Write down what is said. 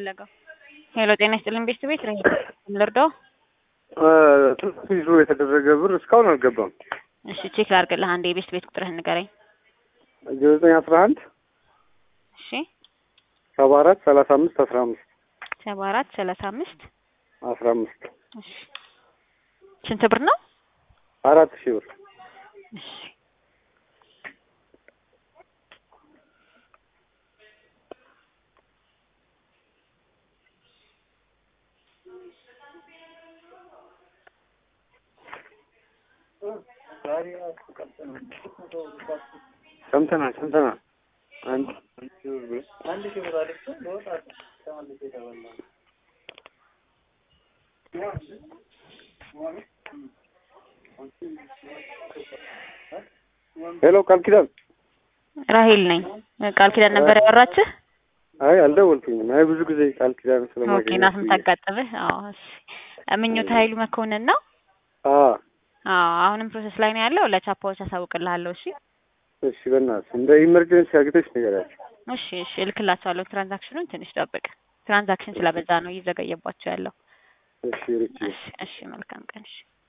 የፈለገው? ሄሎ ጤና ይስጥልን ቤት ቤት ረሄ ልርዳው? ትንሽ ይዞ የተደረገ ብር እስካሁን አልገባም። እሺ ቼክ ላድርግልህ። አንዴ የቤት ቤት ቁጥርህን ንገረኝ። ዜሮ ዘጠኝ አስራ አንድ እሺ ሰባ አራት ሰላሳ አምስት አስራ አምስት ሰባ አራት ሰላሳ አምስት አስራ አምስት እሺ ስንት ብር ነው? አራት ሺህ ብር እሺ ሰምተናል ሰምተናል። አንድ ሄሎ ቃል ኪዳን ራሄል ነኝ። ቃል ኪዳን ነበር ያወራችህ? አይ አልደወልኩኝም። አይ ብዙ ጊዜ ቃል ኪዳን ኦኬ ስለማገኘት ናት የምታጋጥምህ? አዎ እሺ። ምኞት ኃይሉ መኮንን ነው? አ አዎ አሁንም ፕሮሰስ ላይ ነው ያለው። ለቻፓዎች አሳውቅልሃለሁ። እሺ እሺ በእናትህ እንደ ኢመርጀንሲ አግተሽ ንገሪያቸው። እሺ እሺ እልክላቸዋለሁ። ትራንዛክሽኑን ትንሽ ጠብቅ። ትራንዛክሽን ስለበዛ ነው እየዘገየባቸው ያለው። እሺ ርቺ እሺ እሺ መልካም ቀን። እሺ